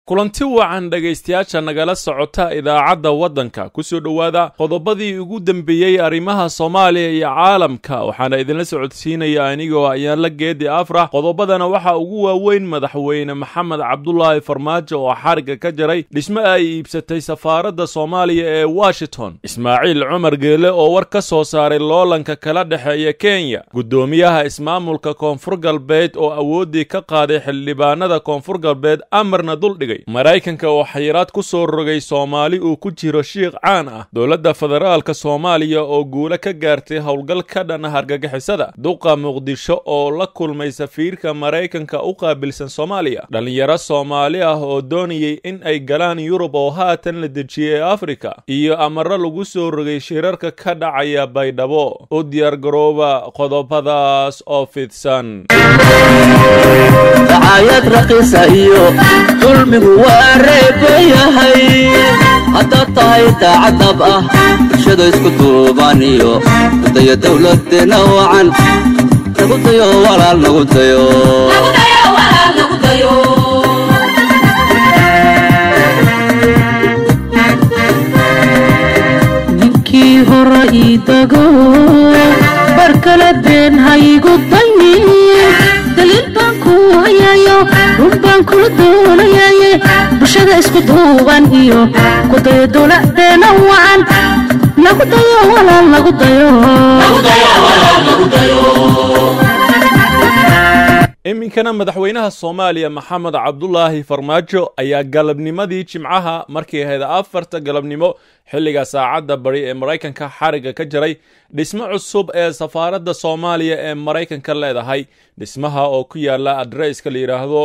kulanti wacan dhegaystayaasha nagala socota idaacadda waddanka ku soo dhowaada qodobadii ugu dembeeyey arrimaha soomaaliya iyo caalamka waxaana idinla socodsiinaya anigoo ayaan la geedi afrax qodobadana waxaa ugu waaweyn madaxweyne maxamed cabdulaahi farmaajo oo xariga ka jaray dhismo ay iibsatay safaaradda soomaaliya ee washington ismaaciil cumar geele oo war ka soo saaray loolanka kala dhexeeya kenya guddoomiyaha ismaamulka koonfur galbeed oo awooddii ka qaaday xildhibaanada koonfur galbeed amarna duldhigay maraykanka oo xayiraad ku soo rogay soomaali uu ku jiro shiikh caan ah dowladda federaalka soomaaliya oo guulo ka gaartay howlgal ka dhan ah argagixisada duqa muqdisho oo la kulmay safiirka maraykanka u qaabilsan soomaaliya dhallinyaro soomaali ah oo doonayay in ay galaan yurub oo haatan la dejiyey afrika iyo amaro lagu soo rogay shirarka ka dhacaya baydhabo u diyaargarooba qodobadaas oo fidsan dacaayad raqiisa iyo dulmigu waa reebayahay haddaad tahay daacadab ah bulshada isku duubaan iyo gudayo dawladdeena wacan nagu dayo walaal nagu dayo ninkii hore ii dago bar kala been haygu dayni daliil baan ku hayayo run baan kula doonayaye bulshada isku duuban iyo kudayo dowladeena wacan nagu dayo walaal nagu dayo iminkana madaxweynaha soomaaliya maxamed cabdulaahi farmaajo ayaa galabnimadii jimcaha markii ahayd afarta galabnimo xilliga saacadda bari ee maraykanka xariga ka jaray dhismo cusub ee safaaradda soomaaliya ee maraykanka leedahay dhismaha oo ku yaala adresska la yidhaahdo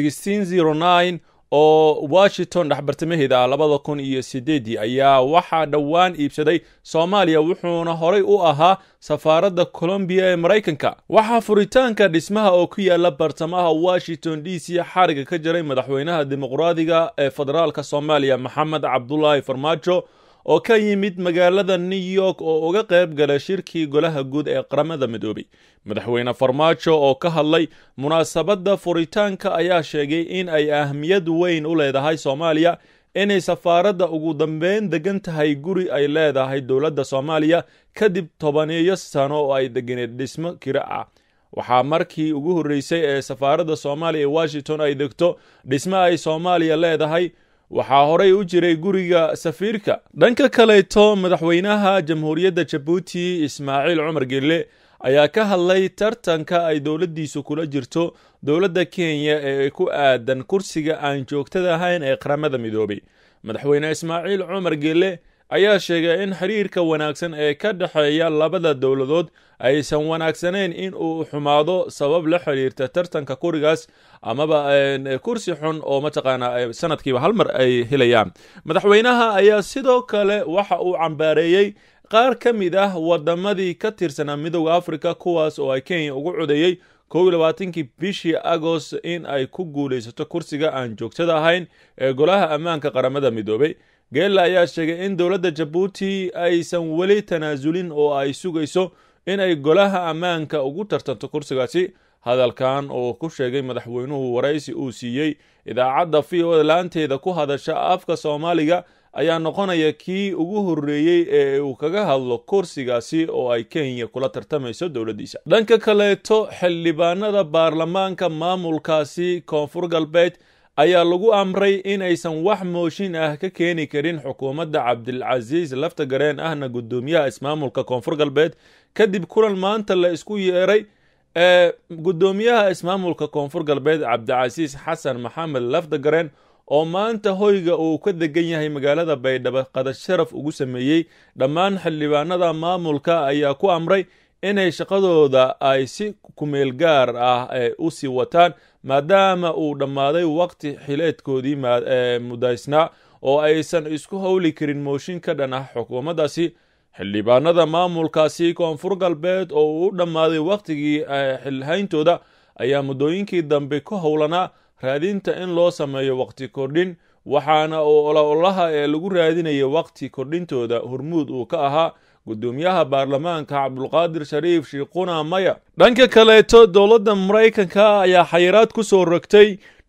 oo washington dhexbartamaheeda ah labada kun iyo sideedii ayaa waxaa dhowaan iibsaday soomaaliya wuxuuna horay u ahaa safaaradda colombiya ee maraykanka waxaa furitaanka dhismaha oo ku yaala bartamaha washington d c xariga ka jaray madaxweynaha dimuqraadiga ee federaalka soomaaliya maxamed cabdulaahi farmaajo oo ka yimid magaalada new york oo uga qayb gala shirkii golaha guud ee qaramada midoobay madaxweyne farmaajo oo ka hadlay munaasabadda furitaanka ayaa sheegay in ay ahmiyad weyn u leedahay soomaaliya inay safaaradda ugu dambeyn degan tahay guri ay leedahay dowladda soomaaliya kadib tobaneeyo sano oo ay deganeed dhismo kira ah waxaa markii ugu horreysay ee safaaradda soomaaliya ee washington ay degto dhismo ay soomaaliya leedahay waxaa horay u jiray guriga safiirka dhanka kaleeto madaxweynaha jamhuuriyadda jabuuti ismaaciil cumar gelle ayaa ka hadlay tartanka ay dowladdiisu kula jirto dowladda kenya ee ku aadan kursiga aan joogtada ahayn ee qaramada midoobay madaxweyne ismaaciil cumar gelle ayaa sheegay in xiriirka wanaagsan ee ka dhexeeya labada dowladood aysan wanaagsanayn in uu xumaado sabab la xiriirta tartanka kurigaas amaba kursi xun oo mataqaanaa sanadkiiba hal mar ay helayaan madaxweynaha ayaa sidoo kale waxa uu cambaareeyey qaar ka mid ah wadamadii ka tirsanaa midooda africa kuwaas oo ay kenya ugu codeeyey kow iyo labaatankii bishii agost in ay ku guulaysato kursiga aan joogtada ahayn ee golaha ammaanka qaramada midoobay geella ayaa sheegay in dowladda jabuuti aysan weli tanaasulin oo ay sugayso in ay golaha ammaanka ugu tartanto kursigaasi hadalkan oo ku sheegay madaxweynuhu waraysi uu siiyey idaacadda v o laanteeda ku hadasha afka soomaaliga ayaa noqonaya kii ugu horreeyey ee uu kaga hadlo kursigaasi oo ay kenya kula tartamayso dowladdiisa dhanka kaleeto xildhibaanada baarlamaanka maamulkaasi koonfur galbeed ayaa lagu amray inaysan wax mooshin ah ka keeni karin xukuumadda cabdilcasiis lafta gareen ahna guddoomiyaha ismaamulka koonfur galbeed kadib kulan maanta la isku yeeray ee guddoomiyaha ismaamulka koonfur galbeed cabdicasiis xasan maxamed lafta gareen oo maanta hoyga uu ka degan yahay magaalada baydhabo qadar sharaf ugu sameeyey dhammaan xildhibaanada maamulka ayaa ku amray inay shaqadooda ay si kumeel gaar ah u sii wataan maadaama uu dhammaaday waqti xileedkoodii mudaysnaa oo aysan isku howli karin mooshin ka dhan ah xukuumaddaasi xildhibaanada maamulkaasi koonfur galbeed oo uu u dhammaaday wakhtigii xilhayntooda ayaa muddooyinkii dambe ku howlanaa raadinta in loo sameeyo waqti kordhin waxaana uu ololaha ee lagu raadinaya waqti kordhintooda hormuud uu ka ahaa guddoomiyaha baarlamaanka cabdulqaadir shariif shiikhuna maya dhanka kaleeto dowladda maraykanka ayaa xayiraad ku soo rogtay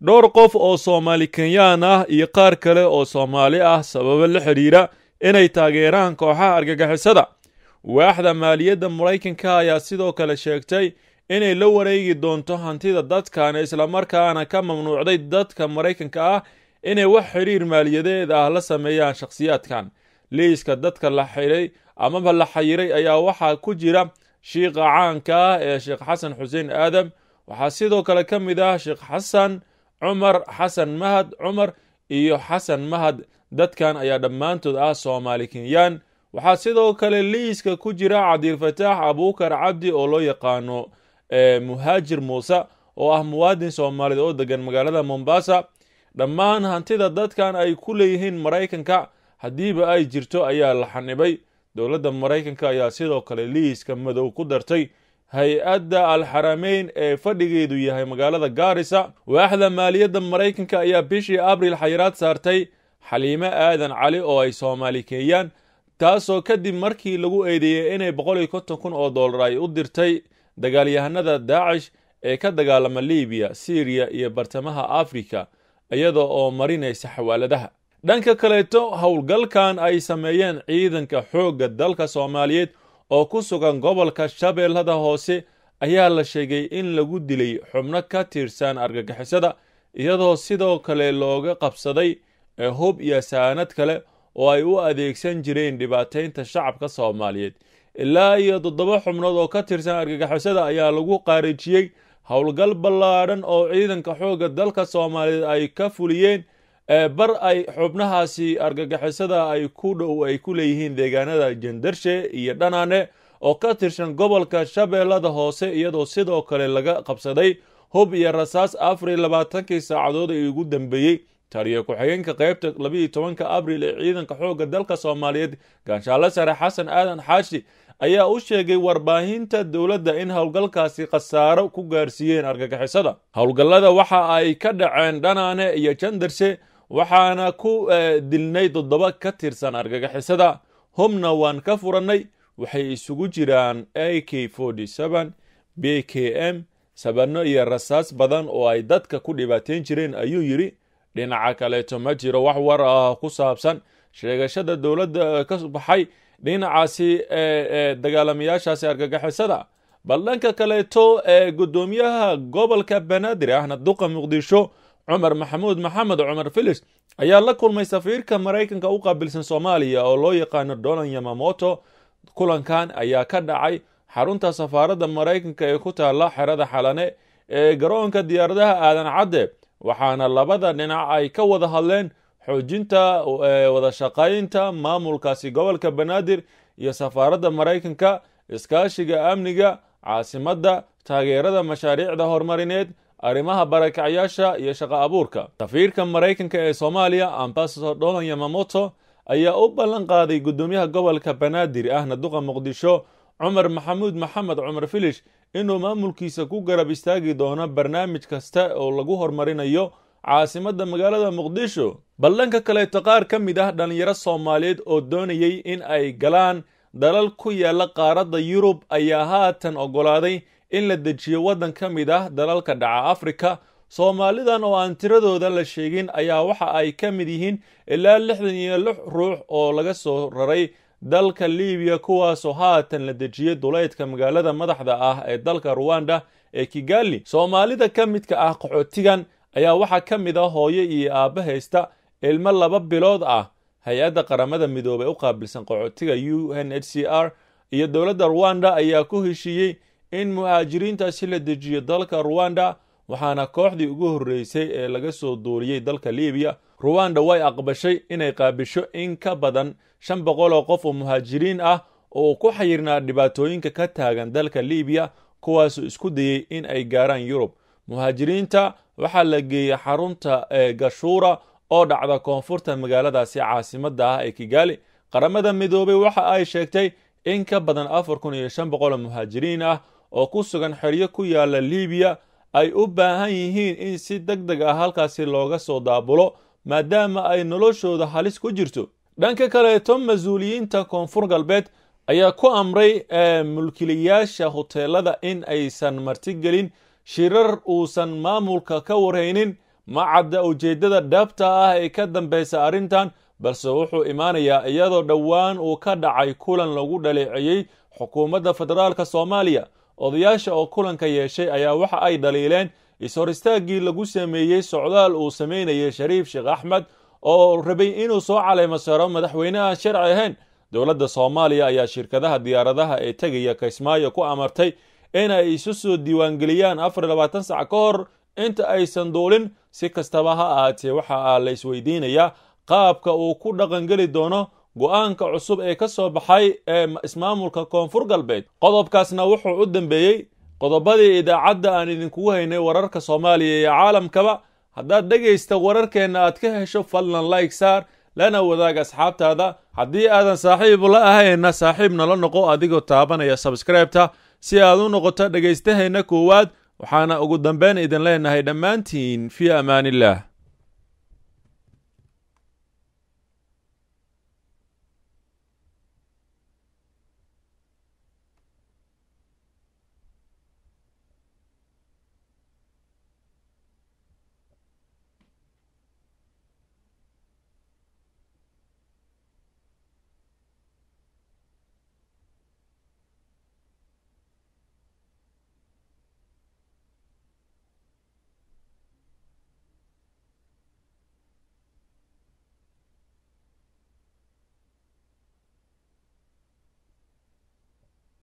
dhowr qof oo soomaali kenyaan ah iyo qaar kale oo soomaali ah sababo la xidhiira inay taageeraan kooxaha argagixisada waaxda maaliyadda maraykanka ayaa sidoo kale sheegtay inay la wareegi doonto hantida dadkan islamarkaana ka mamnuucday dadka maraykanka ah inay wax xidhiir maaliyadeed ah la sameeyaan shakhsiyaadkan liiska dadka la xidhay amaba la xayiray ayaa waxaa ku jira shiikha caanka ah ee sheekh xasan xuseen aadam waxaa sidoo kale ka mid ah sheekh xasan cumar xasan mahad cumar iyo xasan mahad dadkan ayaa dhammaantood ah soomaali kenyaan waxaa sidoo kale liiska ku jira cabdilfataax abuukar cabdi oo loo yaqaano muhaajir muuse oo ah muwaadin soomaaliyeed oo degan magaalada mombasa dhammaan hantida dadkan ay ku leeyihiin maraykanka haddiiba ay jirto ayaa la xanibay dowladda maraykanka ayaa sidoo kale liiska madow ku dartay hay-adda alxarameyn ee fadhigeedu yahay magaalada gaarisa waaxda maaliyadda maraykanka ayaa bishii abril xayiraad saartay xaliime aadan cali oo ay soomaali keeyaan taasoo kadib markii lagu eedeeyey inay boqol iyo konton kun oo dollar ay u dirtay dagaalyahanada daacish ee ka dagaalama libiya syriya iyo bartamaha afrika iyada oo marinaysa xawaaladaha dhanka kaleeto howlgalkan ay sameeyeen ciidanka xoogga dalka soomaaliyeed oo ku sugan gobolka shabeellada hoose ayaa la sheegay in lagu dilay xubno ka tirsan argagixisada iyadoo sidoo kale looga qabsaday hub iyo saanad kale oo ay u adeegsan jireen dhibaataynta shacabka soomaaliyeed ilaa iyo toddoba xubnood oo ka tirsan argagixisada ayaa lagu qaarijiyey howlgal ballaadhan oo ciidanka xoogga dalka soomaaliyeed ay ka fuliyeen bar ay xubnahaasi argagixisada ay ku dhow ay ku leeyihiin deegaanada jandarshe iyo dhanaane oo ka tirsan gobolka shabeellada hoose iyadoo sidoo kale laga qabsaday hub iyo rasaas afar iyo labaatankii saacadood ee ugu dambeeyey taliyo ku-xigeenka qaybta labiiyo tobanka abril ee ciidanka xoogga dalka soomaaliyeed gaanshaale sare xasan aadan xaashi ayaa u sheegay warbaahinta dowladda in howlgalkaasi khasaaro ku gaarsiiyeen argagixisada howlgallada waxa ay ka dhaceen dhanaane iyo jandarshe waxaana ku dilnay toddoba ka tirsan argagixisada hubna waan ka furannay waxay isugu jiraan a k b k m sabanno iyo rasaas badan oo ay dadka ku dhibaateyn jireen ayuu yidhi dhinaca kaleeto ma jiro wax war ah ku saabsan sheegashada dowladda ka baxay dhinacaasi dagaalamayaashaasi argagixisada bal dhanka kaleeto ee guddoomiyaha gobolka banaadir ahna duqa muqdisho cumar maxamuud maxamed cumar filis ayaa la kulmay safiirka maraykanka u qaabilsan soomaaliya oo loo yaqaano donan yamamoto kulankan ayaa ka dhacay xarunta safaaradda maraykanka ee ku taalla xerada xalane ee garoonka diyaaradaha aadan cadde waxaana labada dhinac ay ka wada hadleen xoojinta wada shaqaynta maamulkaasi gobolka banaadir iyo safaaradda maraykanka iskaashiga amniga caasimadda taageerada mashaariicda horumarineed arrimaha barakacyaasha iyo shaqo abuurka safiirka maraykanka ee soomaaliya ambasador dolan yamamoto ayaa u ballan qaaday guddoomiyaha gobolka banaadir ahna duqa muqdisho cumar maxamuud maxamed cumar filish inuu maamulkiisa ku garab istaagi doono barnaamij kasta oo lagu horumarinayo caasimadda magaalada muqdisho bal dhanka kaleeto qaar ka mid ah dhallinyaro soomaaliyeed oo doonayay in ay galaan dalal ku yaalla qaaradda yurub ayaa haatan oggolaaday in la dejiyo waddan ka mid ah dalalka dhaca afrika soomaalidan oo aan tiradooda la sheegin ayaa waxa ay ka mid yihiin ilaa lixdan iyo lix ruux oo laga soo raray dalka libiya kuwaasoo haatan la dejiyey duleydka magaalada madaxda ah ee dalka ruwanda ee kigali soomaalida ka midka ah qaxootigan ayaa waxaa ka mid ah hooyo iyo aabba haysta ilmo laba bilood ah hay-adda qaramada midoobey u qaabilsan qaxootiga u n h c r iyo dowladda ruwanda ayaa ku heshiiyey in muhaajiriintaasi la dejiyo dalka ruwanda waxaana kooxdii ugu horreysay ee laga soo duuliyey dalka libiya ruwanda way aqbashay inay qaabisho in ka badan shan boqol oo qof oo muhaajiriin ah oo ku xayirnaa dhibaatooyinka ka taagan dalka libiya kuwaasoo isku dayey in ay gaaraan yurub muhaajiriinta waxaa la geeyey xarunta ee gashuura oo dhacda koonfurta magaaladaasi caasimadda ah ee kigali qaramada midoobey waxa ay sheegtay in ka badan afar kun iyo shan boqol oo muhaajiriin ah oo ku sugan xeryo ku yaala libiya ay u baahan yihiin in si deg deg ah halkaasi looga soo daabulo maadaama ay noloshooda halis ku jirto dhanka kaleeto mas-uuliyiinta koonfur galbeed ayaa ku amray mulkiilayaasha hoteelada in aysan martigelin shirar uusan maamulka ka warhaynin ma cadda ujeeddada dhabta ah ee ka dambaysa arrintan balse wuxuu imaanayaa iyadoo dhowaan uu ka dhacay kulan lagu dhaleeceeyey xukuumadda federaalka soomaaliya odayaasha oo kulanka yeeshay ayaa waxa ay dhaliileen is-hor istaaggii lagu sameeyey socdaal uu samaynayay shariif sheekh axmed oo rabay inuu soo caleymo saro madaxweyne aan sharci ahayn dowladda soomaaliya ayaa shirkadaha diyaaradaha ee tegaya kismaayo ku amartay inay isu soo diiwaangeliyaan afar labaatan sac ka hor inta aysan duulin si kastaba ha ahaatee waxa la isweydiinayaa qaabka uu ku dhaqangeli doono go-aanka cusub ee ka soo baxay ee ismaamulka koonfur galbeed qodobkaasna wuxuu u dambeeyey qodobadii idaacadda aan idinkugu haynay wararka soomaaliya iyo caalamkaba haddaad dhegaysta wararkeenna aad ka hesho fadlan like saar lana wadaag asxaabtaada haddii aadan saaxiib la ahayna saaxiib nala noqo adigoo taabanaya sabskraibta si aad u noqoto dhagaystaheenna koowaad waxaana ugu dambeyn idin leenahay dhammaantiin fii amaaniillah